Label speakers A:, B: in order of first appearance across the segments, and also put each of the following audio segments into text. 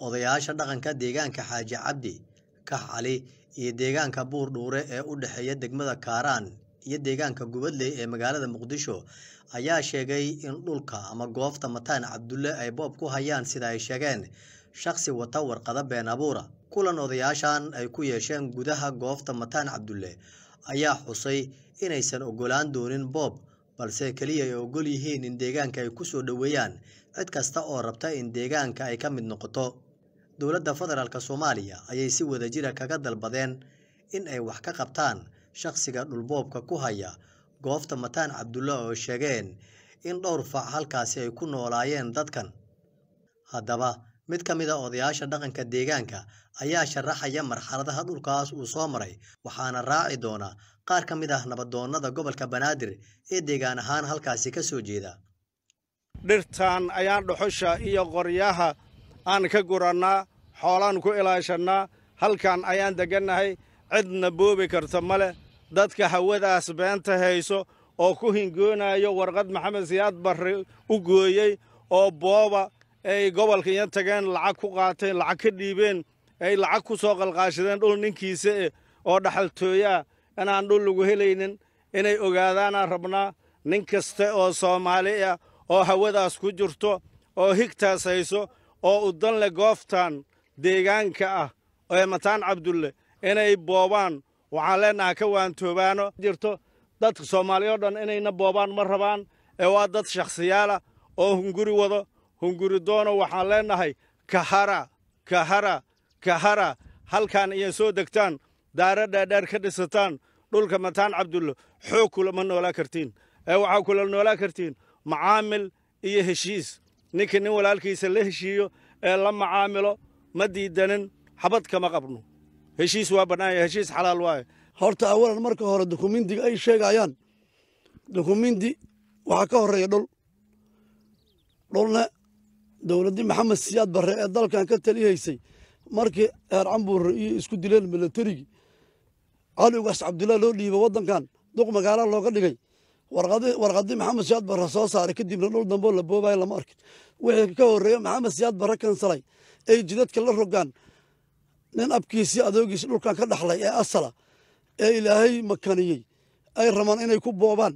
A: odayaasha dhaqanka deegaanka xaaji cabdi kax cali iyo deegaanka buur dhuure ee u dhexeeya degmada kaaraan iyo deegaanka gubadley ee magaalada muqdisho ayaa sheegay in dhulka ama goobta mataan cabdulle ay boob ku hayaan sida ay sheegeen shakhsi wata warqado been abuura kulan odayaashan ay ku yeesheen gudaha goobta mataan cabdulle ayaa xusay inaysan ogolaan doonin boob balse keliya ay ogol yihiin in deegaanka ay ku soo dhoweeyaan cid kasta oo rabta in deegaanka ay ka mid noqoto dowladda federaalk soomaaliya ayay si wadajira kaga dalbadeen in ay wax ka qabtaan shakhsiga dhulboobka ku haya goobta mataan cabdulle oo sheegeen in dhowr fac halkaasi ay ku noolaayeen dadkan haddaba mid ka mid a odayaasha dhaqanka deegaanka ayaa sharaxaya marxaladaha dhulkaas uu soo maray waxaana raaci doona qaar ka mid ah nabadoonnada gobolka banaadir ee deegaan ahaan halkaasi ka soo jeeda
B: dhirtaan ayaan dhuxusha iyo qoryaha aan ka gurannaa xoolaan ku ilaashannaa halkan ayaan deggannahay cidna boobi karta ma leh dadka hawadaas beenta hayso oo ku hingoonayo warqad maxamed siyaad barre u gooyey oo booba ay gobolka iyo tageen lacag ku qaateen lacag ka dhiibeen ay lacag ku soo qalqaashadeen dhul ninkiisa eh oo dhaxaltooyaa inaan dhul lagu helaynin inay ogaadaanaan rabnaa nin kasta oo soomaali ah oo hawadaas ku jirto oo higtaas hayso oo udan leh gooftan deegaanka ah ee mataan cabdulle inay boobaan waxaan leennahay ka waantoobaano jirto dadka soomaaliya o dhan inayna boobaan ma rabaan ee waa dad shakhsiyaalah oo hunguri wado hunguri doono waxaan leennahay kahara kahara kahara halkan iyo soo degtaan daaro dheerdheer ka dhisataan dhulka mataan cabdulle xoog kulama noolaa kartiin ee waxaa kula noolaa kartiin macaamil iyo heshiis ninka nin walaalkiisa la heshiiyo ee la macaamilo ma diidanin xabad kama qabno heshiis waa bannaanya heshiis xalaal waaye
C: horta awalan marka hore dukumindiga ay sheegayaan dukumindi waxaa ka horreeya dhul dhulna dowladdii maxamed siyaad barre ee dalkan ka talihaysay markii heer cambuure iyo isku dileen milatarigii cali ugaas cabdullaah loo dhiibo waddankan duq magaala looga dhigay warqadii maxamed siyaad barre soo saaray kadibna dhul damboo la boobayo lama arkin wixii ka horreeya maxamed siyaad barre kansalay ay jidadka la rogaan nin abkiisii adoogiisi dhulkan ka dhaxlay ee asala ee ilaahay makaniyey ay rabaan inay ku boobaan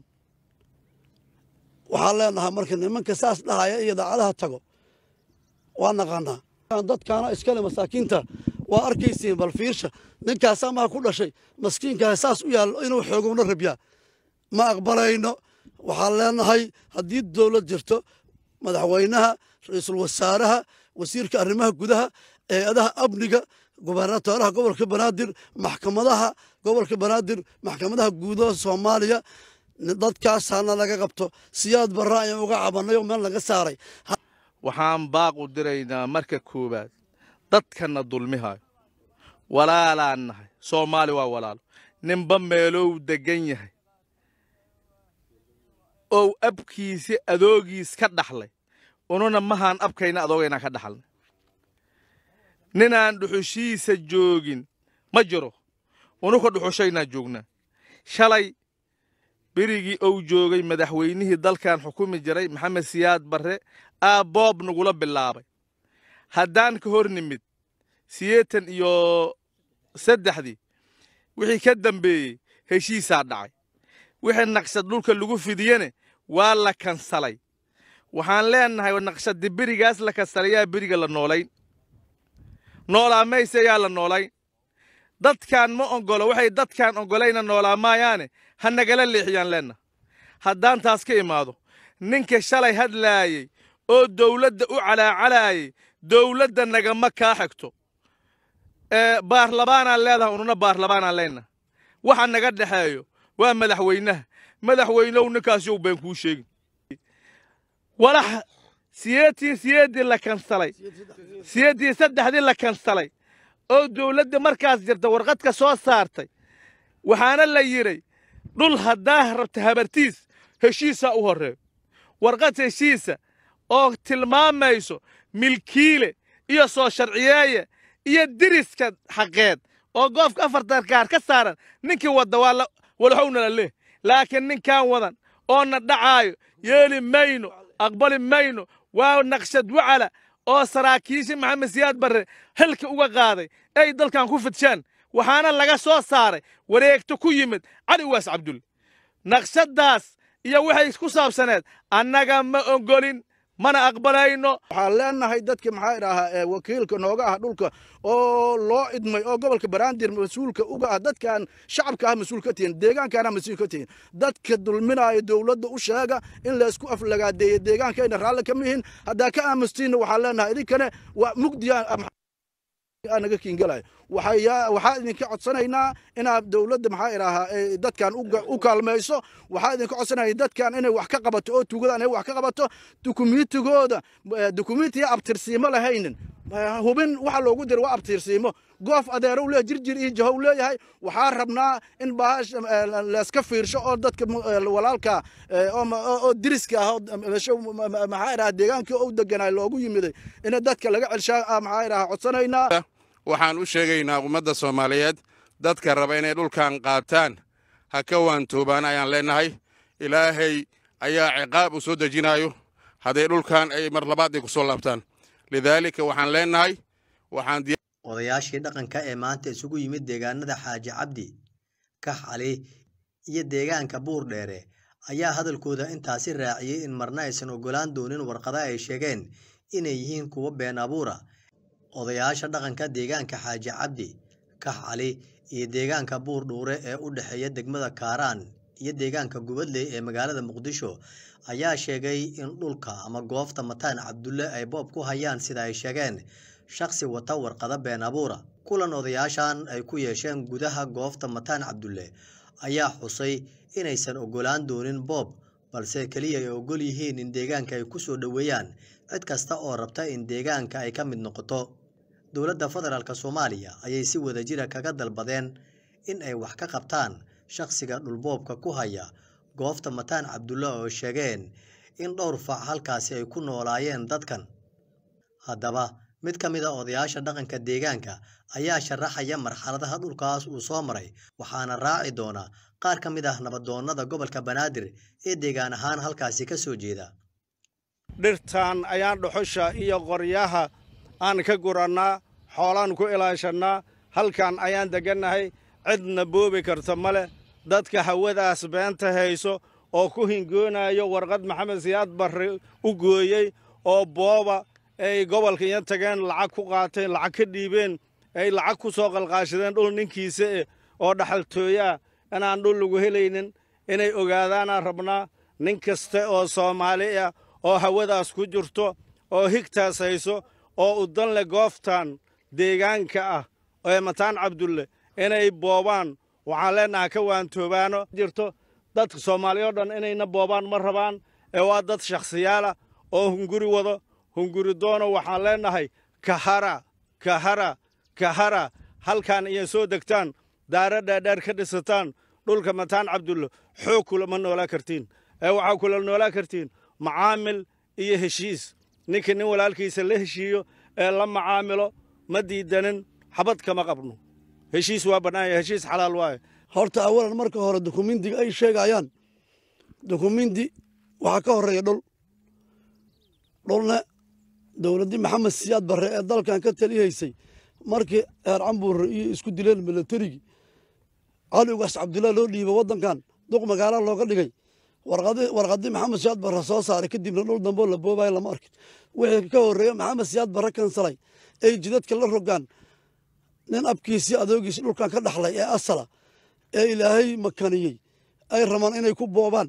C: waxaan leenahay marka nimanka saas dhahaya iyo daacadaha tago waa naqaanaa dadkaana iskale masaakiinta waa arkaysiin bal fiirsha ninkaasaa maha ku dhashay maskiinkaa saas u yaallo inuu xoogowna rabyaa ma aqbalayno waxaan leenahay haddii dowlad jirto madaxweynaha ra-iisul wasaaraha wasiirka arrimaha gudaha hay-adaha amniga gubernatooraha gobolka banaadir maxkamadaha gobolka banaadir maxkamadaha guudaha soomaaliya dadkaasaana laga qabto siyaad barra ayaan uga cabannay oo meel laga saaray
D: waxaan baaq u diraynaa marka koowaad dadkanna dulmihayo walaalaan nahay soomaali waa walaalo ninba meelow deggan yahay ow abkiisi adoogiis ka dhaxlay ununa mahaan abkayna adoogaynaan ka dhaxalnay ninaan dhuxushiisa joogin ma jiro unuka dhuxushaynaa joognaa shalay berigii ou joogay madaxweynihii dalkan xukumi jiray maxamed siyaad barre aa boob nagula bilaabay haddaan ka hor nimid siyeetan iyo saddexdii wixii ka dambeeyey heshiisaa dhacay wixii naqshad dhulka lagu fidiyene waa la kansalay waxaan leennahay naqshaddi berigaas la kansalay yaa beriga la noolayn noolaa mayse yaa la noolayn dadkaan ma oggolo waxay dadkaan oggolayna noolaa maayaane ha nagala leexiyaan leenna haddaan taas ka imaado ninka shalay hadlaayey oo dawladda u calaacalaayey dawladda nagama kaa xigto baarlamaanaan leedahay ununa baarlamaanaan leenna waxa naga dhexeeyo waa madaxweynaha madaxweynow ninkaasyow been kuu sheegin walax siyeetii siyeeddii la kansalay siyeeddii saddexdii la kansalay oo dawladda markaas jirta warqadka soo saartay waxaana la yidhay dhul haddaa rabta habartiis heshiisaa u horreeyo warqad heshiisa oo tilmaamayso milkiile iyo soo sharciyeeye iyo diriska xaqeed oo goofka afartan kaar ka saaran ninkii wadda waa walaxowna la leh laakiin ninkaan wadan oo na dhacaayo yeeli mayno aqbali mayno waa naqshad wacala oo saraakiisha maxamed siyaad barre xilka uga qaaday ay dalkan ku fidshaan waxaana laga soo saaray wareegto ku yimid cali waas cabdulle naqshaddaas iyo waxay ku saabsaneed annaga ma ogolin mana aqbalayno
E: waxaan leenahay dadka maxaa idhaahaa ee wakiilka nooga ah dhulka oo loo idmay oo gobolka baraandir mas-uulka uga ah dadkan shacabka ah mas-uul ka tihin deegaankaana mas-uul ka tihin dadka dulminaya dowladda u sheega in laysku aflagaadeeya deegaankayna raalli kama yihin haddaa ka aamustiinna waxaan leenahay idinkane waa mugdiya naga kiingalayo waxaa idinka codsanaynaa inaad dowladda maxaa idhaahaa dadkan u kaalmayso waxaa idinka codsanaya dadkan inay wax ka qabato oo tuugadaan inay wax ka qabato dukumiitigooda dukumiitiya abtirsiimo lahaynin hubin waxa loogu dira waa abtirsiimo goof adeerow leeyahay jirjir iyo jahow leeyahay waxaa rabnaa in baahash layska fiirsho oo dadka walaalka oo diriska ah maxaa idhaha deegaankii u deganaay loogu yimiday in dadka laga celshaa maxaa idhaha codsanaynaa
F: waxaan u sheegaynaa ummadda soomaaliyeed dadka raba inay dhulkan qaataan ha ka waantoobaan ayaan leennahay ilaahay ayaa ciqaab u soo dejinayo hadday dhulkan ay mar labaad ay ku soo laabtaan lidaalika waxaan leennahay waxaan
A: odayaashii dhaqanka ee maanta isugu yimid deegaanada xaaji cabdi kax cali iyo deegaanka buur dheere ayaa hadalkooda intaasi raaciyey in marna aysan ogolaan doonin warqada ay sheegeen inay yihiin kuwo been abuura odayaasha dhaqanka deegaanka xaaji cabdi kax cali iyo deegaanka buur dhuure ee u dhexeeya degmada kaaraan iyo deegaanka gubadley ee magaalada muqdisho ayaa sheegay in dhulka ama goofta mataan cabdulle ay boob ku hayaan sida ay sheegeen shakhsi wata warqada been abuura kulan odayaashan ay ku yeesheen gudaha goofta mataan cabdulle ayaa xusay inaysan ogolaan doonin boob balse keliya ay ogol yihiin in deegaanka ay ku soo dhoweeyaan cid kasta oo rabta in deegaanka ay ka mid noqoto dowladda federaalk soomaaliya ayay si wadajira kaga dalbadeen in ay wax ka qabtaan shakhsiga dhulboobka ku haya goofta mataan cabdulle oo sheegeen in dhowr fac halkaasi ay ku noolaayeen dadkan haddaba mid ka mid a odayaasha dhaqanka deegaanka ayaa sharaxaya marxaladaha dhulkaas uu soo maray waxaana raaci doona qaar ka mid ah nabadoonnada gobolka banaadir ee deegaan ahaan halkaasi ka soo jeeda
B: dhirtaan ayaan dhuxusha iyo qoryaha aan ka gurannaa xoolaan ku ilaashannaa halkan ayaan deggannahay cidna boobi karta ma leh dadka hawadaas beenta hayso oo ku hingoonayo warqad maxamed siyaad barre u gooyey oo booba ay gobolka iyo tageen lacag ku qaateen lacag ka dhiibeen ay lacag ku soo qalqaashadeen dhul ninkiisa eh oo dhaxaltooyaa inaan dhul lagu helaynin inay ogaadaanaan rabnaa nin kaste oo soomaali ah oo hawadaas ku jirto oo higtaas hayso oo udan leh gooftan deegaanka ah ee mataan cabdulle inay boobaan waxaan leennahay ka waantoobaano jirto dadka soomaaliya o dhan inayna boobaan ma rabaan ee waa dad shakhsiyaala oo hunguri wado hunguri doono waxaan leennahay kahara kahara kahara halkan iyo soo degtaan daara dhaadheer ka dhisataan dhulka mataan cabdulle xoog kulama noolaa kartiin ee waxaa kula noolaa kartiin macaamil iyo heshiis ninka nin walaalkiisa la heshiiyo ee la macaamilo ma diidanin xabad kama qabno heshiis waa bannaan yahay heshiis xalaal waaye
C: horta awalan marka hore dukumindiga ay sheegayaan dukumindi waxaa ka horreeya dhul dhulna dowladdii maxamed siyaad barre ee dalkan ka talihaysay markii eer cambuurre iyo isku dileen milatarigii cali ugaas cabdullaah loo dhiiba waddankan duq magaala looga dhigay warqadii maxamed siyaad barre soo saaray kadibna dhul damboo la boobayo lama arkin wixii ka horreeya maxamed siyaad barre kansalay ay jidadka la rogaan nin abkiisii adoogiisi dhulkan ka dhaxlay ee asala ee ilaahay makaniyey ay rabaan inay ku boobaan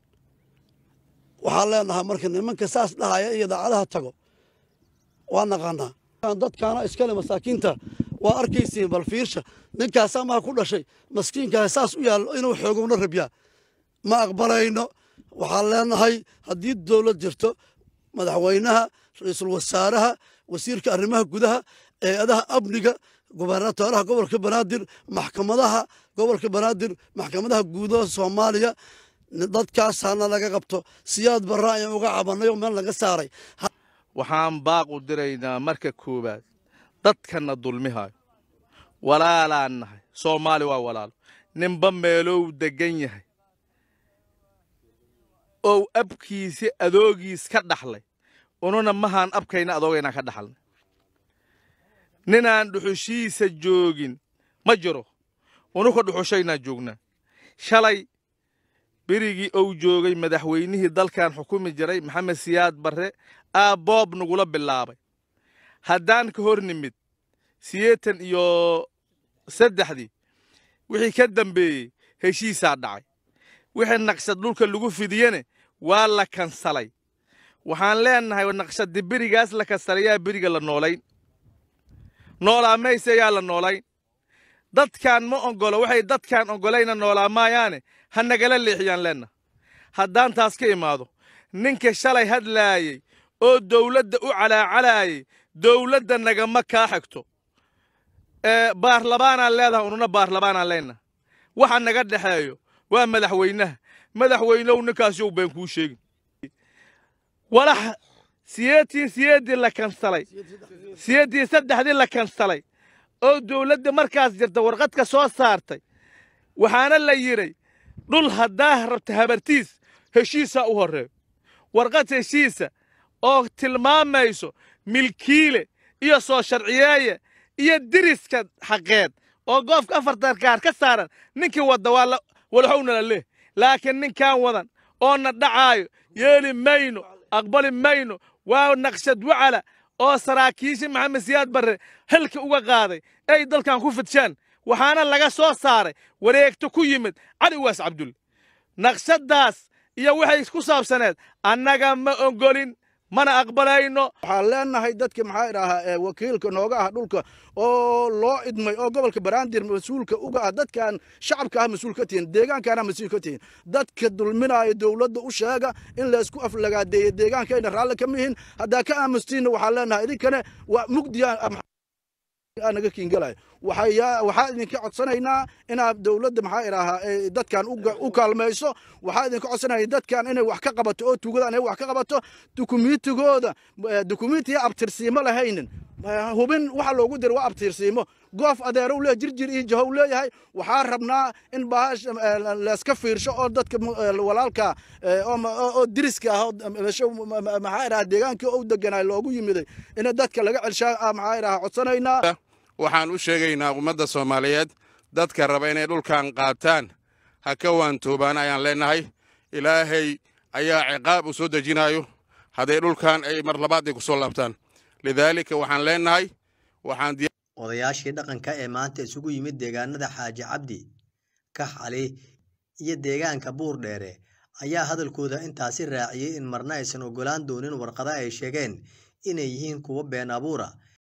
C: waxaan leenahay marka nimanka saas dhahaya iyo daacadaha tago waa naqaanaa dadkaana iskale masaakiinta waa arkaysiin bal fiirsha ninkaasaa maa ku dhashay maskiinkaa saas u yaallo inuu xoogowna rabyaa ma aqbalayno waxaan leenahay haddii dowlad jirto madaxweynaha ra-iisul wasaaraha wasiirka arrimaha gudaha eeadaha amniga gubernatooraha gobolka banaadir maxkamadaha gobolka banaadir maxkamadaha guudaha soomaaliya dadkaasaana laga qabto siyaad barra ayaan uga cabanay oo meel laga saaray
D: waxaan baaq u diraynaa marka koowaad dadkanna dulmihayo walaalaan nahay soomaali waa walaalo ninba meelow deggan yahay ou abkiisi adoogiis ka dhaxlay ununa mahaan abkayna adoogaynaan ka dhaxalnay ninaan dhuxushiisa joogin ma jiro unuka dhuxushaynaa joognaa shalay berigii ou joogay madaxweynihii dalkan xukumi jiray maxamed siyaad barre aa boob nagula bilaabay haddaan ka hor nimid sideetan iyo saddexdii wixii ka dambeeyey heshiisaa dhacay wixii naqshad dhulka lagu fidiyene waa la kansalay waxaan leenahay naqshaddi berigaas la kansalayaa beriga la noolayn noolaa mayse yaa la noolayn dadkaan ma ogolo waxay dadkaan ogolayna noolaa maayaane ha nagala leexiyaan leenna haddaan taas ka imaado ninka shalay hadlaayey oo dawladda u calaacalaayey dawladda nagama kaa xigto baarlamaanaan leedahay ununa baarlamaanaan leenna waxa naga dhexeeyo waa madaxweynaha madaxweynow ninkaasyow been kuu sheegin walax siyeetii siyeeddii la kansalay siyeeddii saddexdii la kansalay oo dawladda markaas jirta warqadka soo saartay waxaana la yidhay dhul haddaa rabta habartiis heshiisaa u horreeyo warqad heshiisa oo tilmaamayso milkiile iyo soo sharciyeeye iyo diriska xaqeed oo goofka afartan kaar ka saaran ninkii wadda waa walaxowna la leh laakiin ninkaan wadan oo na dhacaayo yeeli mayno aqbali mayno waa naqshad wacala oo saraakiishii maxamed siyaad barre halka uga qaaday ay dalkan ku fidshaan waxaana laga soo saaray wareegto ku yimid cali waas cabdulle naqshaddaas iyo waxay ku saabsaneed annaga ma ogolin mana aqbalayno
E: waxaan leenahay dadka maxaa idhaahaa wakiilka nooga ah dhulka oo loo idmay oo gobolka baraandir mas-uulka uga ah dadkan shacabka ah mas-uul ka tihin deegaankaana mas-uul ka tihin dadka dulminaayo dowladda u sheega in laysku aflagaadeeyo deegaankayna raalli ka mihin haddaa ka aamustiinna waxaan leenahay idinkane waa mugdiya naga kiingalayo waxaa idinka codsanaynaa inaad dowladda maxaa idhaahaa dadkan u kaalmayso waxaa idinka codsanaya dadkan inay wax ka qabato oo tuugadaan inay wax ka qabato dukumiintigooda dukumiintiya abtirsiimo lahaynin hubin waxa loogu dira waa abtirsiimo goof adeerow leeyahay jirjir iyo jahow leeyahay waxaa rabnaa in baahash layska fiirsho oo dadka walaalka oo diriska ah maxaa idhaha deegaankii u deganaay loogu yimiday in dadka laga celshaa maxaa idhaha codsanaynaa
F: waxaan u sheegaynaa ummadda soomaaliyeed dadka raba inay dhulkan qaataan ha ka waantoobaan ayaan leennahay ilaahay ayaa ciqaab u soo dejinayo hadday dhulkan ay mar labaad ay ku soo laabtaan lidaalika waxaan leennahay waxaan
A: odayaashii dhaqanka ee maanta isugu yimid deegaanada xaaji cabdi kax cali iyo deegaanka buur dheere ayaa hadalkooda intaasi raaciyey in marna aysan ogolaan doonin warqada ay sheegeen inay yihiin kuwo been abuura